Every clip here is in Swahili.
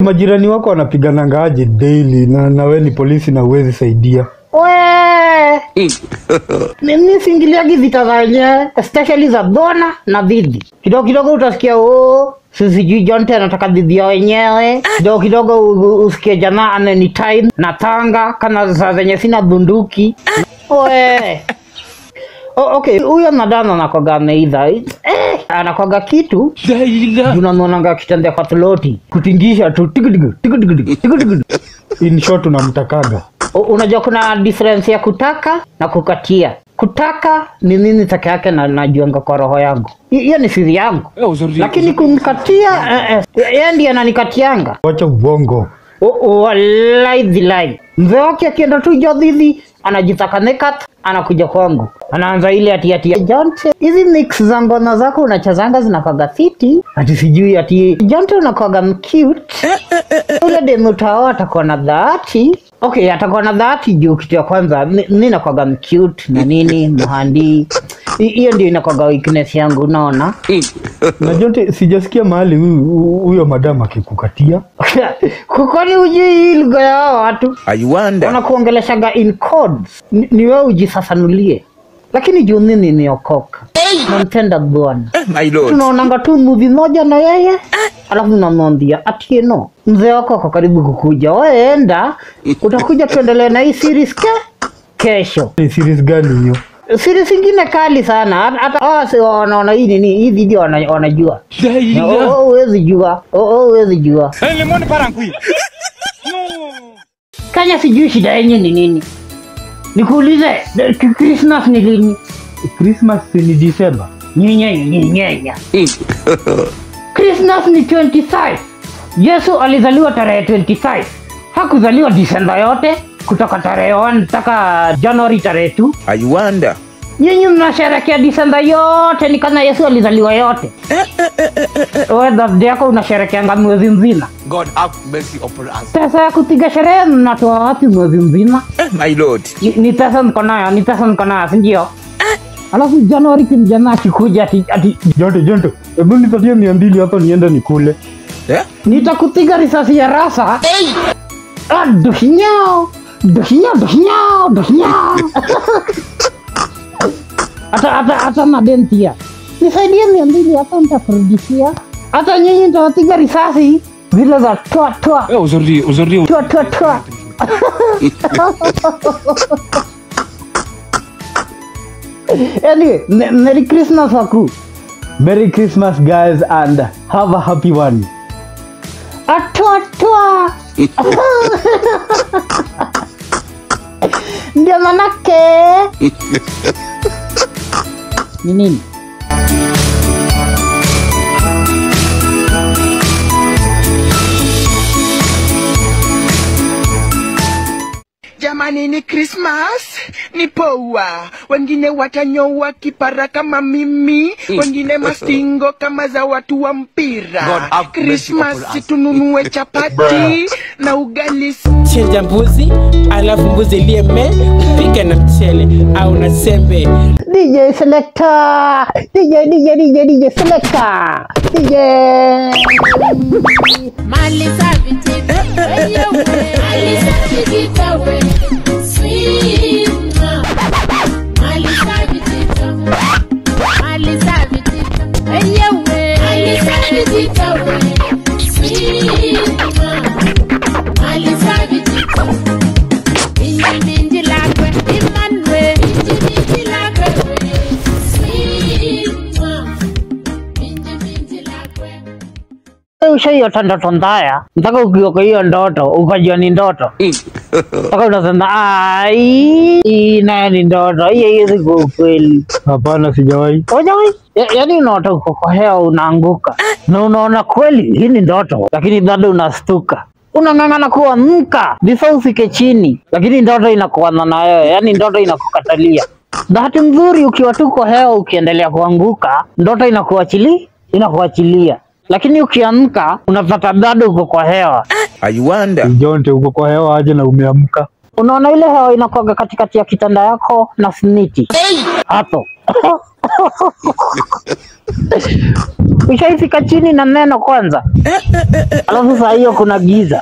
Majirani wako wanapigananga aje daily na, na we ni polisi na uwezi saidia. We mimi siingiliagi vita za wenyewe especially za dona na dhidi. Kidogo kidogo utasikia oh, si sijui Jonte anataka dhidi ya wenyewe. Kidogo kidogo u- u- usikie jamaa anytime na tanga kana saa zenye sina bunduki. We Oh, okay, huyo nadana anakwaga ameidha eh, anakwaga kitu unamwonanga akitembea kwa ploti kutingisha tu tikitika tikitika tikitika In short unamtakaga. U- unajua kuna difference ya kutaka na kukatia kutaka ni nini peke yake na najuanga kwa roho yangu Hi- hiyo ni siri yangu lakini kumkatia eh, eh, yeye ndiye ananikatianga Wacha ubongo. walaidhilai mzee wake akienda tu jodhivi anajitaka nekat anakuja kwangu anaanza ile ati ati jonte hizi mix za ngono zako unachezanga zinakwaga fiti ati sijui ati jonte unakwaga mcute ule demu utao atakuwa na dhati okay atakuwa na dhati juu kitu ya kwanza mi mi nakwaga mcute na nini mhandi Hi- hiyo ndio inakwaga weakness yangu unaona Na Jonte, sijasikia mahali huyu huyo madam akikukatia. kwani hujui hii lugha ya hao watu I wonder. wanakuongeleshaga in codes ni, ni wewe ujifafanulie lakini juu nini niokoka nampenda bwana My lord. tunaonanga tu muvi moja na yeye alafu namwambia atieno mzee wako ako karibu kukuja weenda utakuja tuendelee na hii series ke kesho Ni series gani hiyo? series ingine kali sana hata- hata hawa si wanaona hii nini hii video wana- wanajua Na, oh, oh, huwezi jua Oh, oh, huwezi jua kanya sijui shida yenye ni nini nikuulize de- ki- christmas ni lini Christmas ni December. nyinyenya nyinyenya christmas ni 25 yesu alizaliwa tarehe 25 hakuzaliwa disemba yote kutoka tarehe 1 mpaka januari tarehe 2 I wonder. nyinyi mnasherekea disemba yote ni kana yesu alizaliwa yote we birthday yako unasherekeanga mwezi mzima God have mercy upon us. pesa ya kupiga sherehe mnatoa wapi mwezi mzima Eh, My lord. ni ni pesa niko nayo ni pesa niko nayo sindio alafu januari kimjana akikuja ati, ati Jonte, Jonte, hebu nipatie mia mbili hapo niende nikule. Eh? nitakupiga risasi ya rasa Ah, duhinyao duhinyao duhinyao duhinyao hata hata hata madentia nisaidie mia mbili hapa nitakurudishia hata nyinyi nitawapiga risasi zile za toa toa Eh, aujourd'hui, aujourd'hui, toa toa toa anyway me- merry christmas waku Merry Christmas guys and have a happy one. Atwa twa. Ndio manake. Ni nini? Jamani, ni Christmas, ni poa. Wengine watanyoa kipara kama mimi, wengine mastingo kama za watu wa God mpira. have mercy Christmas upon us. tununue chapati na ugali chinja mbuzi alafu mbuzi lieme pika na mchele au na sembe DJ selector. DJ DJ DJ DJ selector. DJ. Mali safi tita, wenyewe. Mali safi tita, we. Sweet mama. Mali safi tita. Mali safi tita, wenyewe. Mali safi tita, we. Sweet mama. Mali safi tita. Minji minji lakwe, imanwe. Minji minji lakwe, we. Sweet mama. Minji minji lakwe. Ushaiota ndoto mbaya mpaka ukioka hiyo ndoto ukajua ni ndoto mpaka unasema ai hii nayo ni ndoto hii haiwezi kuwa ukweli Hapana, sijawahi. Hujawai? Ya- yaani unaota uko kwa hewa unaanguka na unaona kweli hii ni ndoto lakini bado unastuka unang'ang'ana kuamka before ufike chini lakini ndoto inakuana na wewe yaani ndoto inakukatalia bahati nzuri ukiwa tu kwa hewa ukiendelea kuanguka ndoto inakuachili inakuachilia lakini ukiamka unapata bado uko kwa hewa I wonder. Jonte, uko kwa hewa aje na umeamka? unaona ile hewa inakuaga katikati ya kitanda yako na simiti hapo Ushaifika chini na neno kwanza, alafu saa hiyo kuna giza.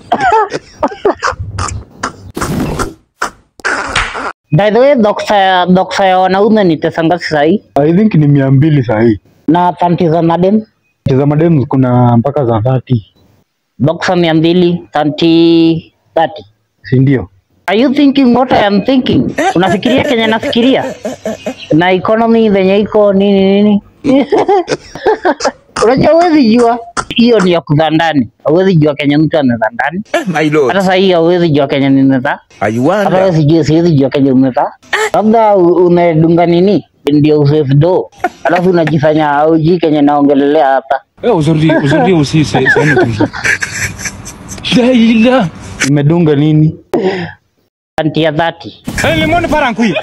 By the way, doksa ya doksa ya wanaume ni pesa ngapi sahii? I think ni mia mbili sahii. Na panti za madem Za madem kuna mpaka za 30, doksa mia mbili panti 30. si ndio? Are you thinking what I am thinking? Unafikiria kenye nafikiria? Na economy venye iko nini nini? Unajua huwezi jua hiyo ni ya kudhaa ndani. Huwezi jua kenye mtu anadhaa ndani. Eh, my lord. Hata saa hii hauwezi jua kenye ninadhaa. I Hata wewe wonder. sijui siwezi jua kenye umedhaa. Labda u- umedunga nini? Ndio usave do. Alafu unajifanya haujui kenye naongelelea hapa. Eh, aujourd'hui, aujourd'hui aussi, c'est c'est un autre jour. La ilaha. Imedunga nini? Anti ya 30. Eh, le monde part en couille.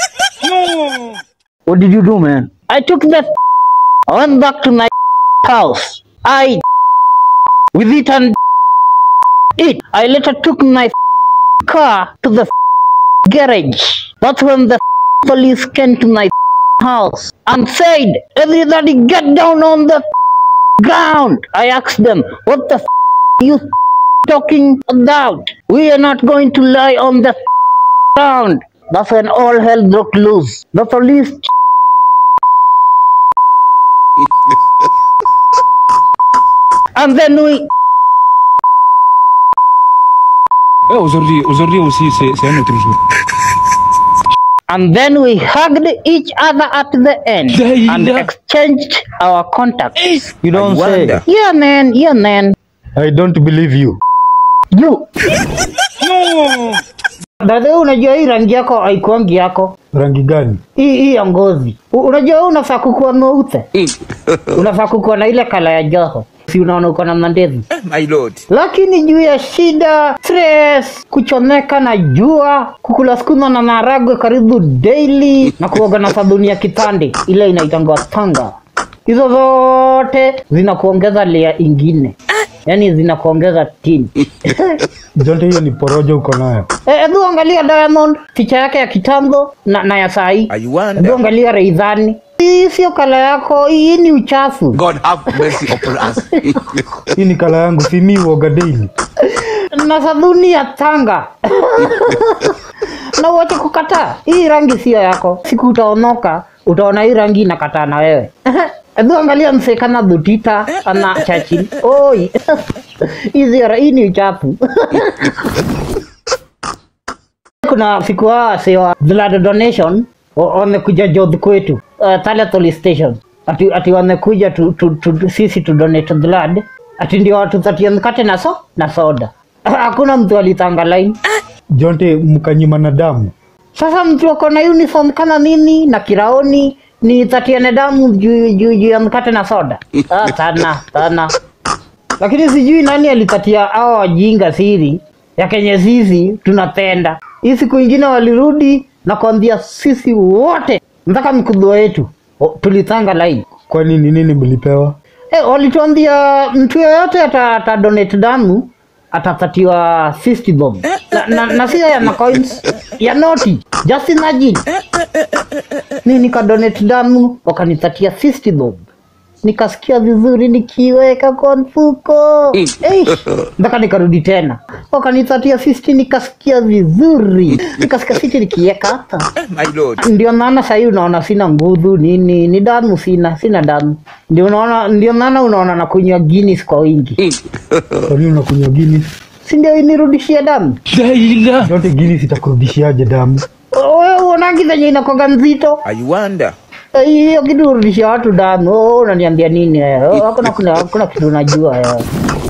What did you do, man? I took that. I went back to my house. I with it and it. I later took my car to the garage. That's when the police came to my house and said, "Everybody get down on the ground." I asked them, "What the you talking about? We are not going to lie on the ground." That's when all hell broke loose. The police and then we Eh, aujourd'hui, aujourd'hui aussi, c'est c'est un autre jour. and then we hugged each other at the end Yeah, and yeah. exchanged our contacts. You I don't say. wonder. Yeah, man. Yeah, man. I don't believe you. You. Dada, unajua hii rangi yako haikuangi yako Rangi gani? hii hii ya ngozi. U- Unajua wewe unafaa kukuwa mweupe, unafaa kukuwa na ile kala ya joho, si unaona uko na mandevu Eh, my lord. lakini juu ya shida, stress, kuchomeka na jua, kukula sukuma na maragwe karibu daily na kuoga na sabuni ya kipande ile inaitangwa tanga, hizo zote zinakuongeza layer ingine, yaani zinakuongeza tini. Jonte, hiyo ni porojo uko nayo. Eh, Hebu angalia Diamond picha yake ya kitambo na, na ya saa hii. I Hebu wonder. angalia Reidhani, hii sio kala yako, hii ni uchafu. God have mercy upon us. Hii ni kala yangu, si mi uoga daily. na sabuni ya tanga na uache kukataa hii rangi sio yako siku utaonoka utaona hii rangi inakataa na wewe hebu angalia msee kama butita ana chachil oi hizi ra- hii ni uchafu kuna siku hawa wasee wa blood donation wa- wamekuja jodh kwetu uh, Tala police station ati, ati wamekuja tu, tu, tu, sisi tu donate blood ati ndio watupatie mkate na so na soda hakuna mtu alitanga line Jonte, mkanyima na damu. sasa mtu ako na uniform kama mimi na kiraoni ni tatiane damu juu juu juu ya mkate na soda ah, sana sana lakini sijui nani alitatia hao wajinga siri ya kenye sisi tunapenda hii siku ingine walirudi na kuambia sisi wote mpaka mkubwa wetu o, tulitanga line Kwani ni nini mlipewa? Eh, walituambia mtu yoyote ata, ata donate damu atapatiwa 50 bob na, na, na sio ya macoins ya noti just imagine mi nikadonate damu wakanipatia 50 bob nikasikia vizuri nikiweka kwa mfuko Eish, mpaka nikarudi tena wakanipatia 50 nikasikia vizuri nikasikia 50 nikiweka hapa Eh, my lord. ndio maana sahii unaona sina nguvu nini ni damu sina sina damu ndio unaona ndio maana unaona nakunywa Guinness kwa wingi Kwani unakunywa Guinness? si ndio inirudishie damu La ilaha. Jonte, Guinness itakurudishiaje damu? wewe uonangi venye inakoga mzito I wonder. Eh, hiyo kitu urudishia watu damu oh, unaniambia nini wewe? Oh, hakuna kuna hakuna kitu unajua wewe.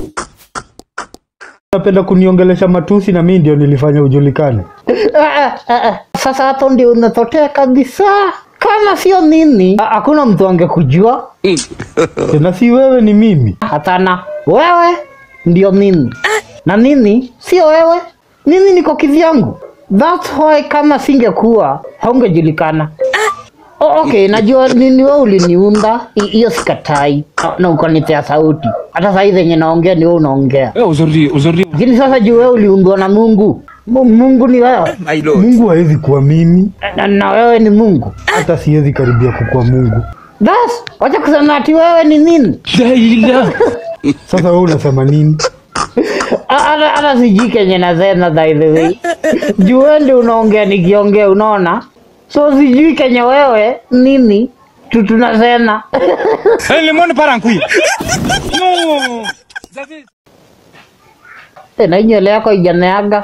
Unapenda kuniongelesha matusi na mi ndio nilifanya ujulikane. Ah, ah, ah, ah. sasa hapo ndio unatotea kabisa kama sio mimi ha- hakuna mtu angekujua Tena si wewe, ni mimi. Hapana, wewe ndio mimi na mimi sio wewe. Mimi niko kivyangu. That's why kama singekuwa haungejulikana. Oh, okay, najua nini wewe uliniunda, hi- hiyo sikatai, na, na ukanipea sauti. Hata saa hii zenye naongea ni wewe unaongea, Eh, aujourd'hui, aujourd'hui, lakini sasa juu wewe uliundwa na Mungu, Mu- Mungu ni wewe My lord. Mungu hawezi kuwa mimi, na, na wewe ni Mungu. hata siwezi karibia kukuwa Mungu. Bas, wacha kusema ati wewe ni nini? Daila. Sasa wewe unasema nini? A- Hata hata sijui kenye nasema by the way. Juu wewe ndio unaongea nikiongea, unaona? So sijui kenye wewe nini tu tunasema. Eh, limoni parankui. No. Zazi. Eh, na nywele yako ijaneaga.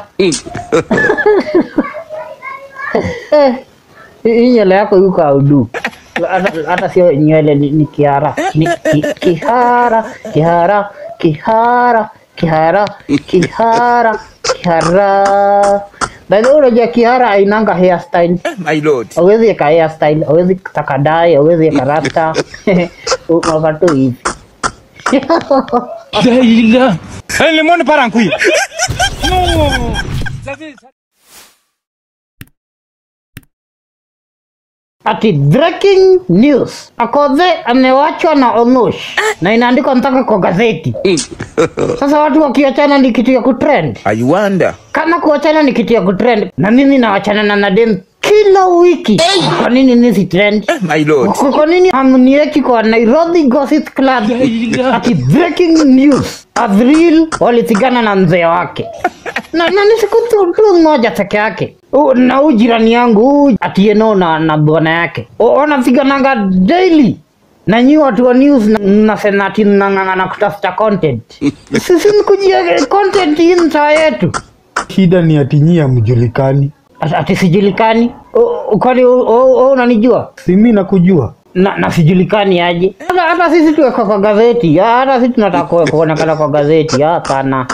Eh, hii nywele yako yuko audu. Hata hata sio nywele ni, ni kihara. Ni ki, kihara, kihara, kihara, kihara, kihara, kihara. By the way, unajua kihara ainanga hairstyle. My lord. Hawezi eka hairstyle, hawezi taka dye, hawezi eka rasta. Unaka tu hivi. Daila. Eh, limoni parankui. No. Zazi. Ati breaking news. Akodhe amewachwa na Omosh na inaandikwa mpaka kwa gazeti. Sasa watu wakiachana ni kitu ya kutrend. I wonder. Kama kuachana ni kitu ya kutrend, na mimi nawachana na Nadem kila wiki. Kwa nini nisi trend? My lord. Kwa kwa nini hamnieki kwa Nairobi Gossip Club? Ati breaking news. Avril walitigana na mzee wake na, na ni siku tu, tu moja peke yake. U- Na huyu jirani yangu huyu atieno na, na bwana yake O- wanapigananga daily na nyi watu wa news na- mnasema ati mnang'ang'ana kutafuta content. Sisi ni kujia content hii mtaa yetu Shida ni ati nyie hamjulikani, Ati- ati sijulikani. O- Kwani o- o- o unanijua? si mimi nakujua. na, na sijulikani aje. Hata, hata sisi tuwekwa kwa gazeti, Ah, hata sisi tunataka kuwe- kuonekana kwa gazeti. Ah, Hapana.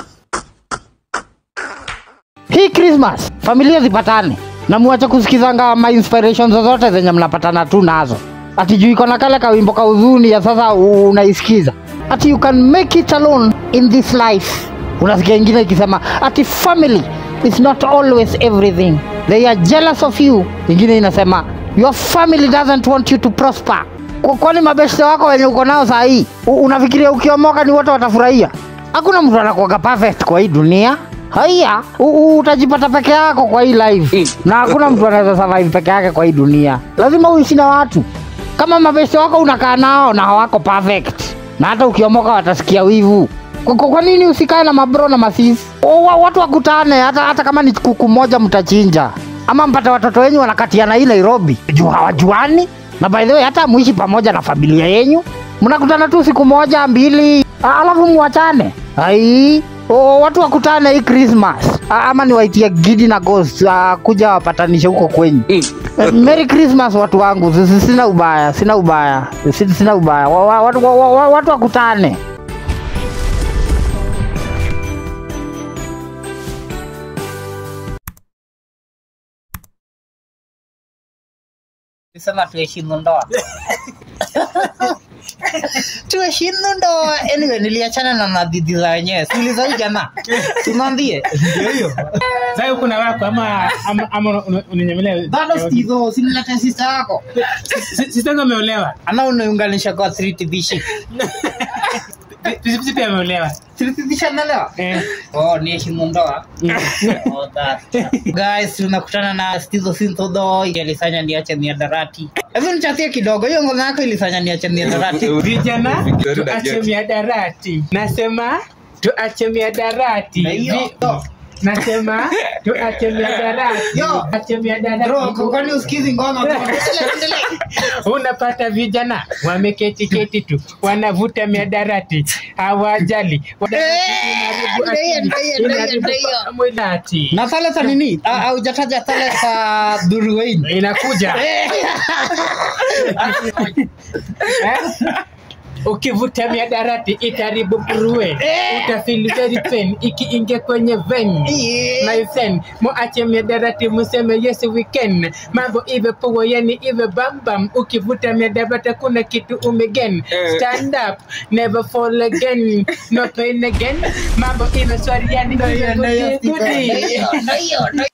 Hii Christmas familia zipatane na muache kusikizanga ma inspirations zozote zenye mnapatana tu nazo. Ati juu iko na kale kawimbo ka huzuni ya sasa u- unaisikiza. Ati you can make it alone in this life. Unasikia ingine ikisema ati family is not always everything. They are jealous of you. Ingine inasema your family doesn't want you to prosper. Kwa- Kwani mabeshte wako wenye uko nao saa hii u- unafikiria ukiomoka ni wote watafurahia? Hakuna mtu anakuwaga perfect kwa hii dunia. Haya, u- u- utajipata peke yako kwa hii life, na hakuna mtu anaweza survive peke yake kwa hii dunia. Lazima uishi na watu. Kama mabeshte wako unakaa nao na hawako perfect, na hata ukiomoka watasikia wivu. Kwa, kwa, kwa nini usikae na mabro na masisi? O, wa- Watu wakutane, hata, hata kama ni kuku moja mtachinja, ama mpate watoto wenyu wanakatiana hii Nairobi juu hawajuani. Na by the way, hata muishi pamoja na familia yenyu, mnakutana tu siku moja mbili, a- alafu muachane. Ai, o, watu wakutane hii Christmas, A- ama niwaitie Gidi na Ghost a, kuja wapatanishe huko kwenyu. Eh, Merry Christmas watu wangu, Si- si- sina ubaya, sina ubaya, Si- sina ubaya. Wa- wa- Watu wa- wa- watu wakutane. Sema tuheshimu ndoa. tuheshimu ndoa. Anyway, niliachana na madidi za wenyewe. Sikiliza hii jamaa. Tumwambie. Sasa uko na wako ama ama, ama una- unanyemelea? Bado Steve, simlete sister yako. Si- Sister yangu ameolewa. Ana unaiunganisha kwa 3TBC. Pisi pia ameolewa. 3TBC anaelewa? Eh. Oh, ni heshimu ndoa. Oh, that. Guys, tunakutana na Stizo Sintodo ilifanya niache miadarati. Hebu nichatie kidogo, hiyo ngoma yako ilifanya niache miadarati. Vijana Vijana tuache get. miadarati. Nasema tuache miadarati. Na hiyo, Vi- yo. Nasema tuache miadarati. Yo. Tuache Bro, miadarati. kwani usikizi ngoma? bro? Endelea, endelea. Unapata vijana wameketi keti tu wanavuta miadarati, hawajali ndio, ndio, ndio, ndio. mwilati Na sale za nini? Ah, Haujataja sale za Duruwain. inakuja Eh. Eh? ukivuta miadarati itaribu nguruwe utafeel very pain ikiingia kwenye vein my friend muache miadarati museme yes we can mambo ive poa yani ive bambam ukivuta miadarati kuna kitu umegen stand up never fall again no pain again mambo ive swari yani ive goody goody. Ndio, ndio, ndio.